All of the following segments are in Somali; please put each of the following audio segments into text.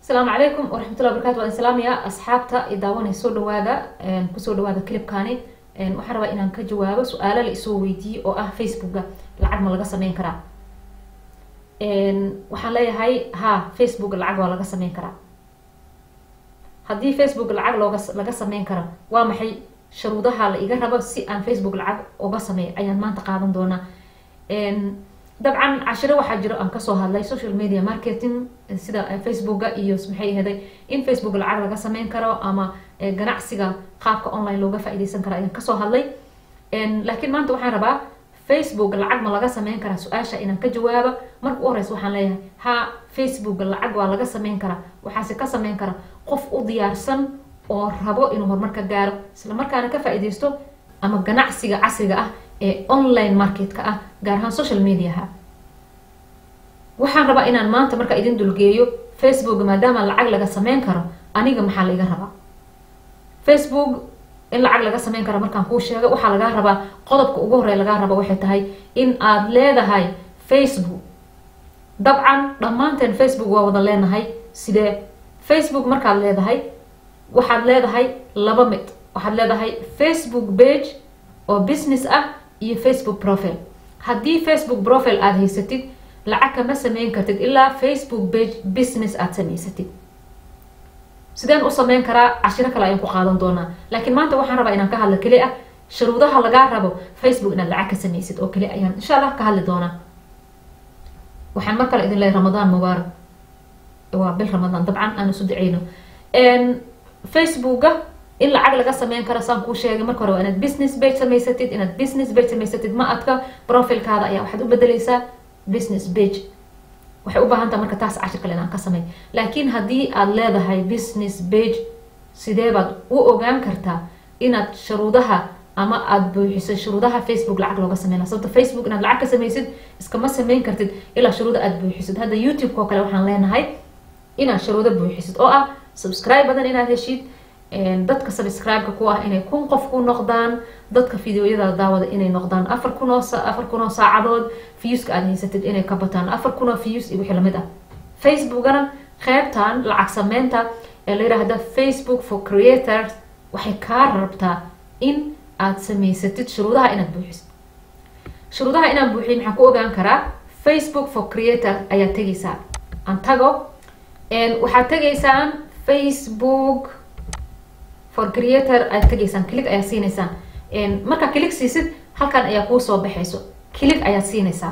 asalaamu calaykum waraxmatullahi wabarakatu waan islaamaya asxaabta i daawanay soo dhawaada kusoo dhawaada clipkani waxaan rabaa inaan ka jawaabo su-aalo la isoo weydiiyey oo ah facebooka lacag ma laga sameyn karaa waxaan leeyahay ha facebook lacag waa laga sameyn karaa haddii facebook lacag looga laga sameyn kara waa maxay sharuudaha la iga rabo si aan facebook lacag uga sameeyo ayaan maanta qaadan doonaa dabcan cashiro waxaa jiro aan kasoo hadlay social media marketing sida facebooka iyo maxay ahaday in facebook lacag laga sameyn karo ama ganacsiga qaabka online looga faa-ideysan karo ayaan kasoo hadlay laakiin maanta waxaan rabaa facebook lacag ma laga sameyn karaa su-aasha inaan ka jawaabo marka u horeysa waxaan leeyahay ha facebook lacag waa laga sameyn karaa waxaase ka sameyn kara qof u diyaarsan oo rabo inuu horumarka gaaro isla markaana ka faa-ideysto ama ganacsiga casriga ah ee online marketka ah gaar ahaan social mediaha waxaan rabaa inaan maanta markaa idin dulgeeyo facebook maadaama lacag laga sameyn karo aniga maxaa laiga rabaa facebook in lacag laga sameyn karo markaan kuu sheego waxaa lagaa rabaa qodobka ugu horey lagaa raba waxay tahay in aad leedahay facebook dabcan dhammaanteen facebook waa wada leenahay sidee facebook markaad leedahay waxaad leedahay laba mid waxaad leedahay facebook page oo business ah iyo facebook profile haddii facebook profile aada haysatid lacag kama sameyn kartid ilaa facebook page business aada samaysatid sideen u sameyn karaa cashiro kale ayaan ku qaadan doonaa laakiin maanta waxaan rabaa inaan ka hadlo keli ah sharuudaha lagaa rabo facebook inaad lacag ka sameysid oo keli ayaan insha allah ka hadli doonaa waxaan mar kale idin leehay ramadaan mubaarak waa bil ramadaan dabcan aan isu daceyno facebooka in lacag laga sameyn karo saan kuu sheegay marka hore waa inaad business page samaysatid inaad business page samaysatid ma adka profilkaada ayaa waxaad u bedeleysaa business page waxay u baahan taha marka taas cashir kale inaan ka samey laakiin haddii aada leedahay business page sidee baad u ogaan kartaa inaad sharuudaha ama aada buuxiso shuruudaha facebook lacag looga sameyna sababta facebook inaad lacag ka sameysid iskama sameyn kartid ilaa shuruuda aada buuxisid hadda youtube-ka oo kale waxaan leenahay inaad shuruudo buuxisid oo ah subscribe badan inaad heshid dadka subscribe-ka ku ah inay kun qof ku noqdaan dadka videoyada daawada inay noqdaan afar kun oo afar kun oo saacadood viewska aada haysatid inay ka bataan afar kun oo views iyo wixii lamid ah facebookana qeybtan lacag sameynta ee la yiraahda facebook for creators waxay kaa rabtaa in aada samaysatid shuruudaha inaad buuxisid shuruudaha inaan buuxiy maxaan ku ogaan karaa facebook for creator ayaa tegaysaa aan tago waxaad tegaysaan facebook for creator aad tegaysaan click ayaa siinaysaan markaa click siisid halkan ayaa kuu soo baxayso click ayaad siinaysaa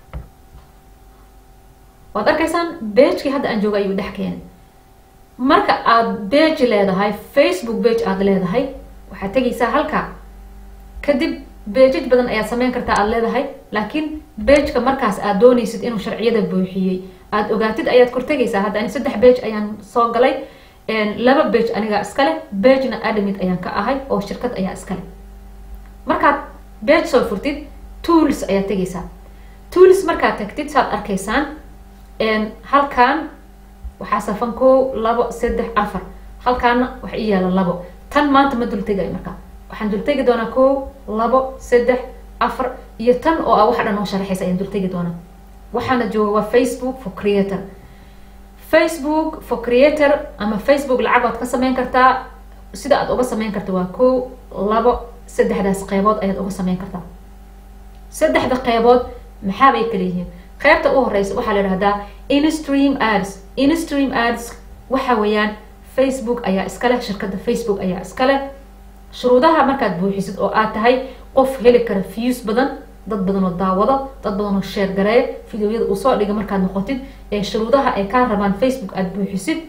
waad arkaysaan bagekii hadda aan jooga ayuu dhex keenay marka aada bage leedahay facebook bage aada leedahay waxaad tegaysaa halka kadib bejaj badan ayaad sameyn kartaa aada leedahay laakiin bageka markaas aad doonaysid inuu sharciyada buuxiyey aada ogaatid ayaad kortegaysaa hadda ani saddex bage ayaan soo galay laba bage anigaa iskale bagena adamid ayaan ka ahay oo shirkad ayaa iskale markaad bage soo furtid tools ayaad tegaysaa tools markaad tagtid saad arkaysaan halkan waxaa safan kow labo saddex afar halkaana wax i yaala labo tan maanta ma dultegayo markaa waxaan dultegi doonaa kow labo saddex afar iyo tan oo ah waxa dhan oo sharaxaysa ayaan dultegi doonaa waxaana jooga waa facebook for creator facebook for creator ama facebook lacag waad ka sameyn kartaa sida aad uga sameyn karta waa kow labo saddexdaas qeybood ayaad uga sameyn kartaa saddexda qeybood maxaabay kala yihiin qeybta u horeysa waxaa la idhahdaa instream ads instream ads waxa weeyaan facebook ayaa iskaleh shirkadda facebook ayaa iskaleh shuruudaha markaad buuxisid oo aad tahay qof heli kara views badan dad badan oo daawado dad badan oo sheer gareeya videoyada uu soo dhiga markaad noqotid ee shuruudaha ay kaa rabaan facebook aada buuxisid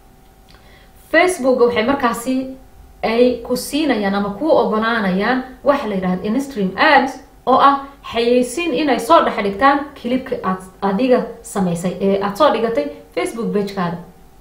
facebook waxay markaasi ay ku siinayaan ama kuu ogolaanayaan waxa la yidhahda instream ads oo ah xayeysiin inay soo dhex dhigtaan kilibka aad adiga samaysay ee aada soo dhigatay facebook bagekaada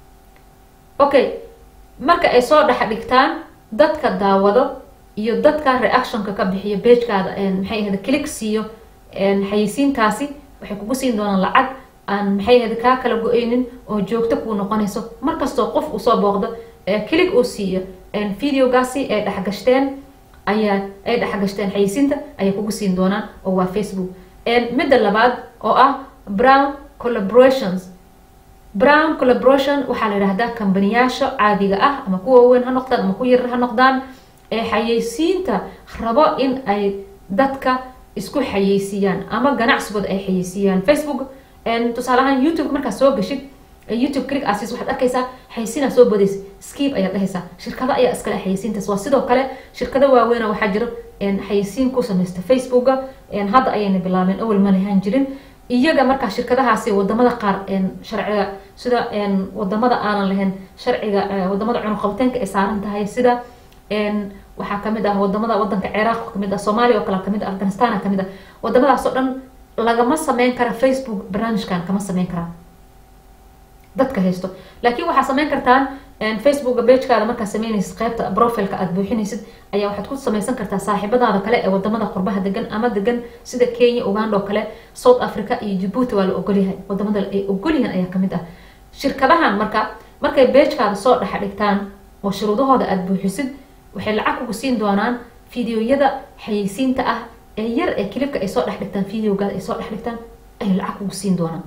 okay marka ay soo dhex dhigtaan dadka daawado iyo dadka reactionka ka bixiyo bagekaada maxay ahayd click siiyo xayeysiintaasi waxay kugu siin doonaan lacag aan maxay ahayd kaa kala go-eynin oo joogto kuu noqonayso markastoo qof uu soo booqdo click uu siiyo videogaasi ay dhexgashteen ayaa ay dhexgashteen xayeysiinta ayay kugu siin doonaan oo waa facebook midda labaad oo ah brown collaborations brown collaboration waxaa la yidhahdaa kambaniyaasha caadiga ah ama kuwa waaweyn ha noqdaan ama kuwa yarar ha noqdaan ee xayeysiinta rabo in ay dadka isku xayeysiiyaan ama ganacsigooda ay xayeysiiyaan facebook tusaale ahaan youtube markaad soo gashid youtube click asis waxaad arkaysaa xayeysiinaa soo bodaysa skip ayaad dhahaysaa shirkado ayaa iskale xayeysiintaas waa sidoo kale shirkado waaweyna waxaa jiro xayeysiin ku samaysta facebooka hadda ayayna bilaabeen awel ma lahaan jirin iyaga markaa shirkadahaasi wadamada qaar sharciga sida wadamada aanan lahayn sharciga wadamada cunuqabteenka ay saaran tahay sida waxaa kamid ah wadamada wadanka ciraaq kamid ah soomaaliya oo kale kamid ah afghanistan kamid ah wadamadaas oo dhan lagama sameyn kara facebook barnaamijkan kama sameyn karaa dadka haysto laakiin waxaa sameyn kartaan facebooka bagekaada markaad sameynaysid qeybta profileka aad buuxinaysid ayaa waxaad ku sameysan kartaa saaxiibadaada kale ee wadamada qurbaha degan ama degan sida kenya uganda oo kale south africa iyo jabuuti waa la ogolyahay wadamada ay ogolyihiin ayaa kamid ah shirkadahan marka markay bagekaada soo dhex dhigtaan oo shuruudahooda aada buuxisid waxay lacag kugu siin doonaan fideoyada xayeysiinta ah ee yar ee kilibka ay soo dhex dhigtaan videogaada ay soo dhex dhigtaan ayay lacag kugu siin doonaan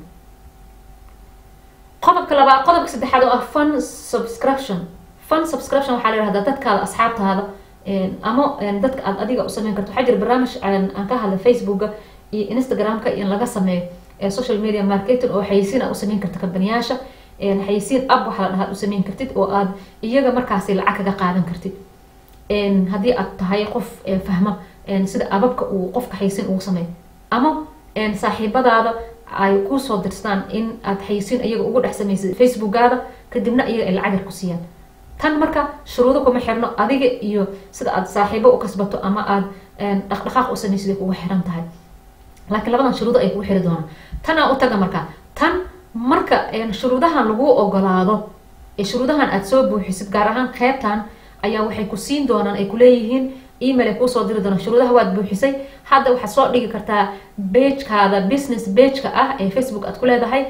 qodobka labaad qodobka saddexaad oo ah fun subscription fun subscription waxaa la yihahdaa dadkaada asxaabtaada ama dadka aad adiga u sameyn karto waxaa jira barnaamij aan ka hadla facebooka iyo instagramka in laga sameeyo social media marketing oo xayeysiin aad u sameyn karta kambaniyaasha xayeysiin ab waxaa la dhahaa u sameyn kartid oo aad iyaga markaasi lacag kaga qaadan kartid haddii aad tahay qof fahma sida ababka uu qofka xayeysiin ugu sameeyo ama saaxiibadaada ay kusoo dirstaan in aad xayeysiin iyaga ugu dhex samaysid facebookaada kadibna iyaga ay lacag yar ku siiyaan tan marka shuruudo kuma xirno adiga iyo sida aad saaxiibo u kasbato ama aad dhaqdhaqaaq u samaysid ay kugu xiran tahay laakiin labadan shuruudo ay kugu xiri doonaan tanaa u taga marka tan marka shuruudahan lagu ogolaado ee shuruudahan aad soo buuxisid gaar ahaan qeybtan ayaa waxay ku siin doonaan ay kuleeyihiin email ay kuusoo diri doonaan shuruudaha waad buuxisay hadda waxaad soo dhigi kartaa bagekaada business bageka ah ee facebook aad ku leedahay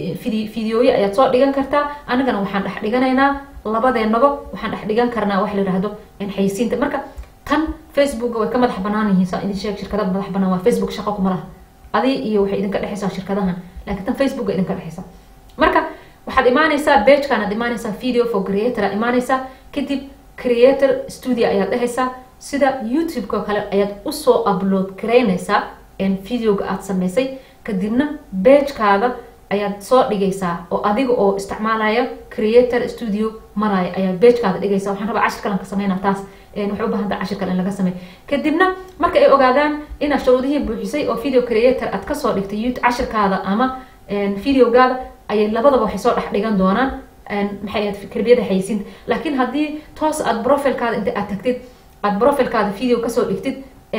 videoye ayaad soo dhigan kartaa anigana waxaan dhex dhiganaynaa labadeenaba waxaan dhex dhigan karnaa wax la yihahdo xayeysiinta marka tan facebooka way ka madax banaan yihiin saa idin sheeg shirkada madax banaan waa facebook shaqo kuma laha adi iyo waxay idinka dhexaysaa shirkadahan laakiin tan facebooka idinka dhexaysa marka waxaad imaanaysaa bagekan aad imaanaysaa video for creator aad imaanaysaa kadib creator studio ayaad dhehaysaa sida youtube-ka oo kale ayaad usoo upload garaynaysaa videoga aad sameysay kadibna bagekaada ayaad soo dhigaysaa oo adiga oo isticmaalaya creator studio maraya ayaa bagekaada dhigaysa waxaan rabaa cashir kalan ka sameynaa taas waxay u baahanta cashir kale in laga sameey kadibna marka ay ogaadaan inaad shuruudihii buuxisay oo video creator aad kasoo dhigtay cashirkaada ama videogaada ayay labadaba waxay soo dhex dhigan doonaan maxay ahayd fikriyada xayeysiinta laakiin haddii toos aad profilkaada inta aad tagtid aad profilkaada video kasoo dhigtid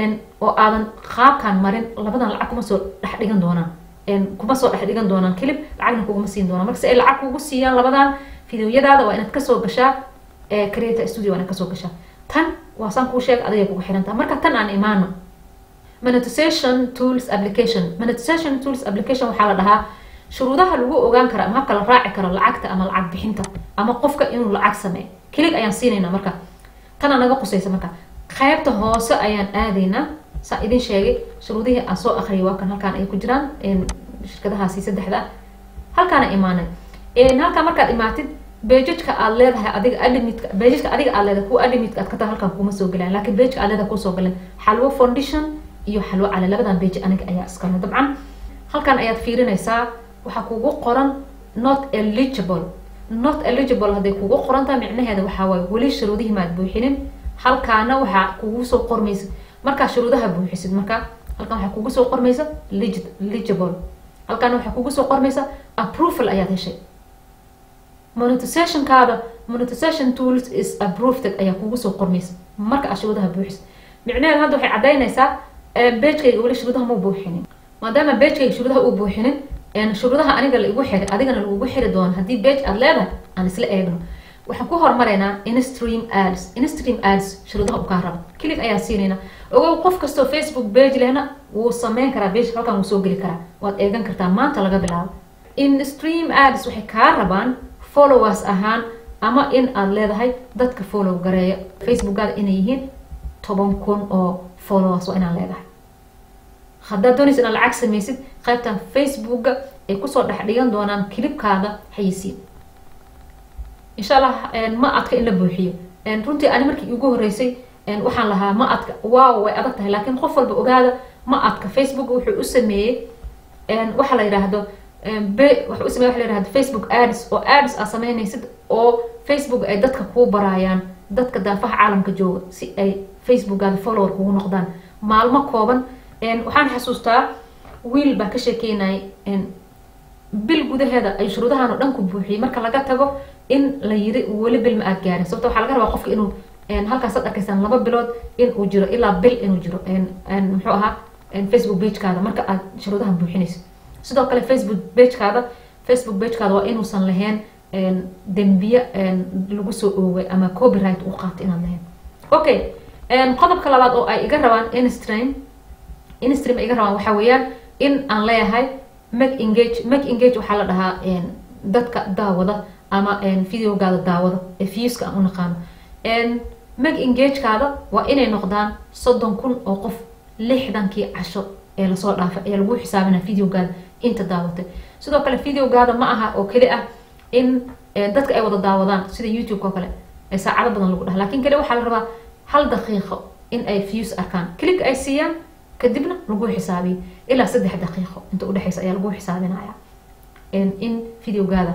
oo aadan qaabkan marin labadan lacag kuma soo dhex dhigan doonaan kuma soo dhex dhigan doonaan kelib lacagna kuguma siin doonaan marka si ay lacag kugu siiyaan labadan videoyadaada waa inaad kasoo gashaa creator studio waa inaad kasoo gashaa tan waa saan kuu sheega adigay kugu xirantaha marka tan aan imaano monetization tools application monetization tools application waxaa la dhahaa shuruudaha lagu ogaan kara ama habka la raaci karo lacagta ama lacag bixinta ama qofka inuu lacag sameeyo kelig ayaan siinaynaa marka tana naga qusaysa marka qaybta hoose ayaan aadaynaa saa idin sheegay shuruudihii aan soo akriyay waa kan halkaan ay ku jiraan shirkadahaasi saddexda ah halkaana imaanay halkaa markaad imaatid bejajka aad leedahay adiga adimitka bejajka adiga aad leedahay kuwa adimitka aad ka tahay halkaan kuma soo galaan laakiin bejka aad leedahay kusoo galeen xalwo foundation iyo xalwo cale labadan beji aniga ayaa iskale dabcan halkan ayaad fiirinaysaa waxaa kugu qoran not eligible not eligible hadday kugu qoran tahay micnaheeda waxaa waaye weli shuruudihii maad buuxinin halkaana waxaa kugu soo qormaysa markaa shuruudaha buuxisid marka halkan waxaa kugu soo qormaysa legible halkaana waxaa kugu soo qormaysa approval ayaad heshay monetizationkaada monetization tools is approved ayaa kugu soo qormaysa marka aad shuruudaha buuxisid micnaheeda hadda waxay caddaynaysaa bejkayga weli shuruudaha ma buuxinin maadaama bejkayga shuruudaha uu buuxinin shuruudaha aniga la igu xiray adigana lagugu xiri doono haddii bage aad leedahay aan isla eegno waxaan ku hormaraynaa instream ads instream ads shuruudaha u kaa raba kilig ayaan siinaynaa ogow qof kastoo facebook bage lehna wuu sameyn karaa bage halkan wuu soo geli karaa waad eegan kartaa maanta laga bilaabo instream ads waxay kaa rabaan followers ahaan ama in aad leedahay dadka follow gareeya facebookaada inay yihiin toban kun oo followers waa inaad leedahay haddaad doonaysa inaad lacag samaysid qaybtan facebooka ay kusoo dhex dhigan doonaan kilibkaada xayisiin insha allah ma adka in la buuxiyo runtii ani markii ugu horeysay waxaan lahaa ma adka waaw way adag tahay laakiin qof walba ogaada ma adka facebook wuxuu u sameeyey waxa la yidhaahdo wuxuu u sameeyey waxa la yidhahdo facebook ads oo ads aa sameynaysid oo facebook ay dadka kuu baraayaan dadka daafaha caalamka jooga si ay facebookaada follower kugu noqdaan maalmo kooban waxaan xasuustaa wiil baa ka sheekeynayay bil gudaheeda ay shuruudahan oo dhan ku buuxiyey marka laga tago in la yiri weli bil ma aad gaarin sababta waxaa laga rabaa qofka inuu halkaasaad arkaysaan laba bilood in uu jiro ilaa bil inuu jiro muxuu ahaa facebook bagekaada marka aad shuruudahan buuxinayso sidoo kale facebook bagekaada facebook bagekaada waa inuusan lahayn dembiye lagu soo oogay ama copyright uu qaato inaad lahayn okay qodobka labaad oo ay iga rabaan instream instream ay iga rabaan waxaa weeyaan in aan leeyahay make engage make engage waxaa la dhahaa dadka daawada ama videogaada daawada ee viewska aan u naqaano make engagekaada waa inay noqdaan soddon kun oo qof lixdankii casho ee lasoo dhaafay ee lagu xisaabina videogaada inta daawatay sidoo kale videogaada ma aha oo keli ah in dadka ay wada daawadaan sida youtube oo kale ee saacado badan lagu dhaha lakin keli waxaa la rabaa hal daqiiqo in ay views arkaan click ay siiyaan kadibna lagu xisaabiyo ilaa saddex daqiiqo inta udhexeysa ayaa lagu xisaabinaya in videogaada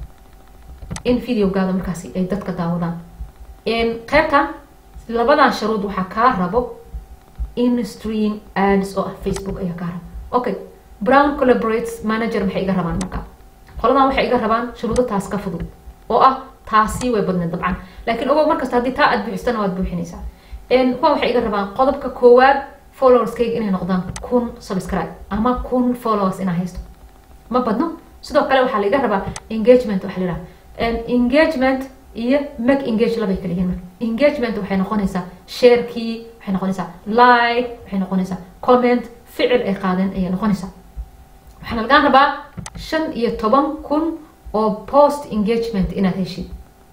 in videogaada markaasi ay dadka daawadaan qaybtan labadan sharuud waxaa kaa rabo instream ads oo ah facebook ayaa kaa rabo okay brown collaborates manager maxay iga rabaan marka qoladan waxay iga rabaan shuruudo taas ka fudud oo ah taasi way badneed dabcan laakiin ogow markasta haddii taa aad buuxisana waad buuxinaysaa kuwa waxay iga rabaan qodobka koowaad followerskayga inay noqdaan kun subscribe ama kun followers inaa haysto ma badno sidoo kale waxaa laiga rabaa engagement waxa la yidhaha engagement iyo make engage labay kala yihiin marka engagement waxay noqonaysaa sharekii waxay noqonaysaa like waxay noqonaysaa comment ficil ay qaadeen ayay noqonaysaa waxaana lagaan rabaa shan iyo toban kun oo post engagement inaad heshid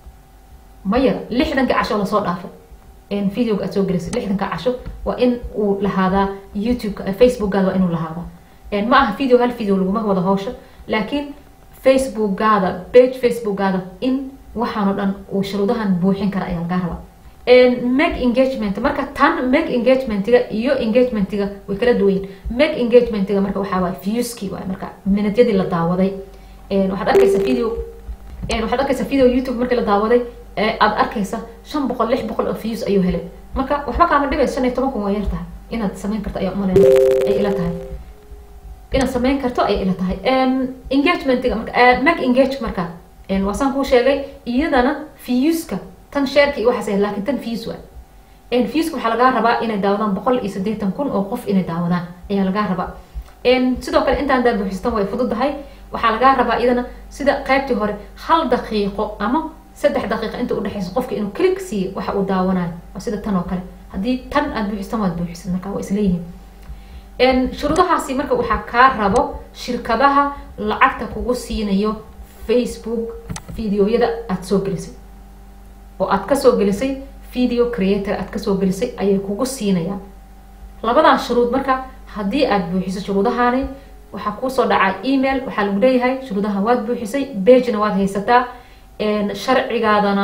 ma yara lixdanka casho lasoo dhaafay videoga aad soo gelisay lixdanka casho waa in uu lahaadaa youtubeka facebookgaada waa inuu lahaadaa ma aha video hal video laguma wada howsho laakiin facebookgaada page facebookgaada in waxaanoo dhan uu shuruudahan buuxin kara ayaa lagaa rabaa make engagement marka tan make engagementiga iyo engagementiga way kala duwayin make engagementiga marka waxaa waay viewski waay marka minadyadii la daawaday waxaad arkaysa video waxaad arkaysa video youtube markii la daawaday aad arkaysa shan boqol lix boqol oo views ayuu helay marka waxba kaama dhibaysa shan iyo toban kun waa yar tahay inaad samayn karto ayaa umaleyn ay ila tahay inaad samayn karto ayay ila tahay engagementiga marka make engage marka waa saan kuu sheegay iyadana viewska tan shareka iyo waxaas ahayd laakiin tan views waa viewska waxaa lagaa rabaa inay daawadaan boqol iyo siddeetan kun oo qof inay daawadaan ayaa lagaa rabaa sidoo kale intaan daa buuxistan way fududahay waxaa lagaa rabaa iyadana sida qaybtii hore hal daqiiqo ama saddex daqiiqa inta udhexeysa qofka inuu click siiyo waxa uu daawanayo waa sida tan oo kale haddii tan aad buuxistan waad buuxisad marka waa isleeyihiin shuruudahaasi marka waxaa kaa rabo shirkadaha lacagta kugu siinayo facebook videoyada aada soo gelisay oo aad kasoo gelisay video creator aad kasoo gelisay ayay kugu siinayaan labadan shuruud marka haddii aad buuxiso shuruudahaani waxaa kuusoo dhacaa email waxaa lagu leeyahay shuruudahan waad buuxisay bagena waad haysataa sharcigaadana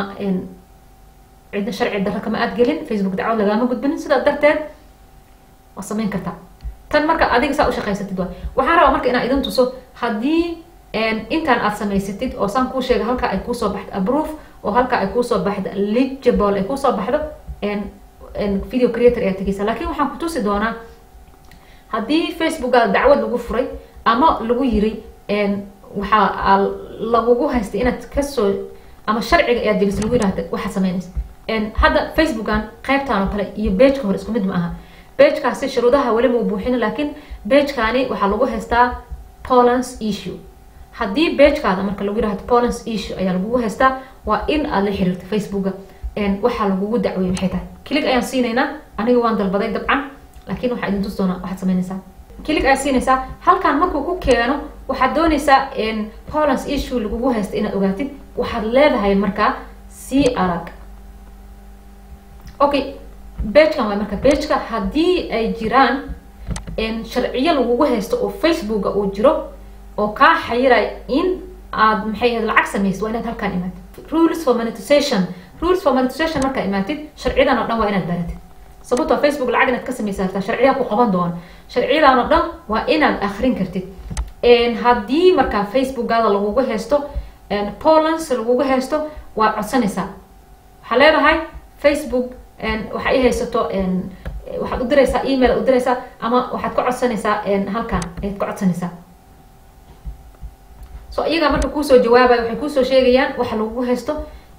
cidna sharci darra kama aad gelin facebook dacwad lagaama gudbinin sidaa darteed waad samayn kartaa tan marka adiga saa ushaqaysatid waay waxaan rabaa marka inaa idin tuso haddii intaan aad samaysatid oo saan kuu sheega halkaa ay kuusoo baxdo aproof oo halkaa ay kuusoo baxdo legible ay kuusoo baxdo video creator ayaa tegeysa laakiin waxaan ku tusi doonaa haddii facebookaada dacwad lagu furay ama lagu yiri waxaa lagugu haystay inaad kasoo ama sharciga ayaad jelis lagu yirahda waxaad samaynaysa hadda facebookan qaybtan oo kale iyo bageka hore isku mid ma aha bagekaasi shuruudaha weli mau buuxin laakiin bagekani waxaa lagu haystaa polance issue haddii bagekaada marka lagu yirahdo polance issue ayaa lagugu haystaa waa in aad la xiriirto facebooka waxaa lagugu dacweeyey maxay tahay kilig ayaan siinaynaa aniga waan dalbaday dabcan laakiin waxaa idin tus doonaa waxaad samaynaysaa kilig ayaad siinaysaa halkan markuu ku keeno waxaad doonaysaa polance issue lagugu haysta inaad ogaatid waxaad leedahay markaa sii arag okay bagekan waay marka bageka haddii ay jiraan sharciyo lagugu haysto oo facebooka uu jiro oo kaa xayiraya in aad maxay ahayd lacag samaysid waa inaad halkaan imaatid rules for monetization rules for monetization markaa imaatid sharciyadan oo dhan waa inaad baratid sababtoo facebook lacag inaad ka samaysa hartaa sharciyaa ku qaban doona sharciyadan oo dhan waa inaad akrin kartid haddii markaa facebookaada lagugu haysto polans lagugu haysto waad codsanaysaa waxaa leedahay facebook waxaa i haysato waxaad u diraysaa email ad u diraysaa ama waxaad ka codsanaysaa halkan ayaad ka codsanaysaa so iyagaa marka kuusoo jawaabaya waxay kuusoo sheegayaan waxa lagugu haysto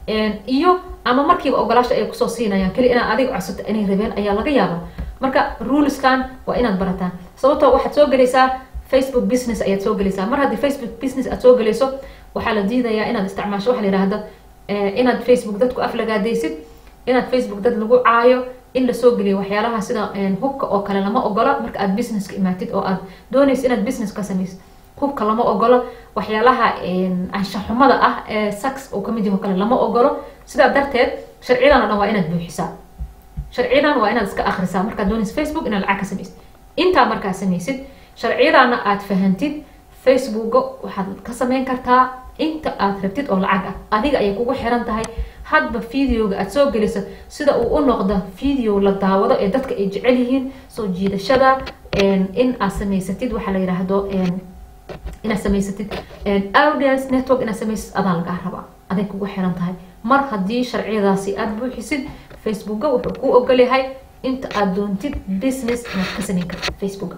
iyo ama markiiba ogolaasha ay kusoo siinayaan keli inaad adiga codsato inay rabeen ayaa laga yaabaa marka ruleskan waa inaad barataan sababtoo waxaad soo gelaysaa facebook business ayaad soo gelaysaa mar haddii facebook business aad soo gelayso waxaa la diidayaa inaad isticmaasho waxa la yihahda inaad facebook dadku aflagaadaysid inaad facebook dad lagu caayo in lasoo geliyo waxyaalaha sida hubka oo kale lama ogola marka aad businesska imaatid oo aad doonaysa inaad business ka samaysid hubka lama ogolo waxyaalaha anshaxumada ah ee sax oo kamid yaho kale lama ogolo sidaa darteed sharciyadan oo dhan waa inaad buuxisaa sharciyadan waa inaad iska akrisaa markaad doonaysa facebook inaad lacag ka samaysid intaa markaa samaysid sharciyadaana aad fahantid facebooka waxaad ka sameyn kartaa inta aad rabtid oo lacag ah adiga ayay kugu xiran tahay hadba videoga aad soo geliso sida uu u noqdo video la daawado ee dadka ay jecel yihiin soo jiidashada in aad samaysatid waxaa la yidhaahdo inaad samaysatid audience network inaad samaysid adaa lagaa rabaa aday kugu xiran tahay mar haddii sharciyadaasi aad buuxisid facebooka wuxuu kuu ogolyahay inta aad doontid business inaad ka samayn kartid facebooka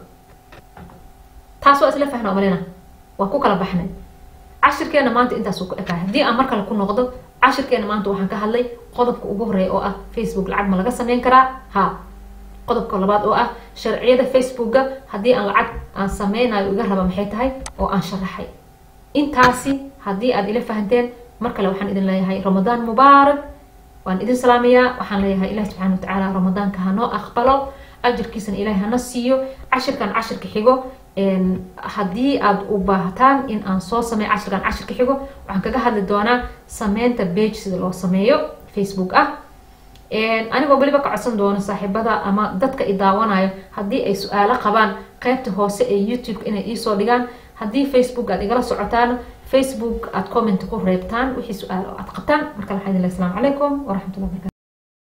taas waa isla fahna malina waa ku kala baxnay cashirkeena maanta intaasuu ku ekaay haddii aan mar kale ku noqdo cashirkeena maanta waxaan ka hadlay qodobka ugu horeeya oo ah facebook lacag ma laga sameyn karaa ha qodobka labaad oo ah sharciyada facebooka haddii aan lacag aan sameynayo iga raba maxay tahay oo aan sharaxay intaasi haddii aad ila fahanteen mar kale waxaan idin leeyahay ramadaan mubaarak waan idin salaamayaa waxaan leeyahay ilahi subxana watacaala ramadaanka hanoo aqbalo ajirkiisana ilahay hana siiyo cashirkan cashirka xigo haddii aad u baahataan in aan soo sameeyo cashirkan cashirka xigo waxaan kaga hadli doonaa sameynta bage sida loo sameeyo facebook ah anigoo weliba ka codsan doono saaxiibada ama dadka i daawanayo haddii ay su-aalo qabaan qeybta hoose ee youtube inay iisoo dhigaan haddii facebook aad igala socotaan facebook aad comment ku reebtaan wixii su-aalo aad qabtaan marka waxaa idin leh asalaamu calaykum waraxmatullahi barkatu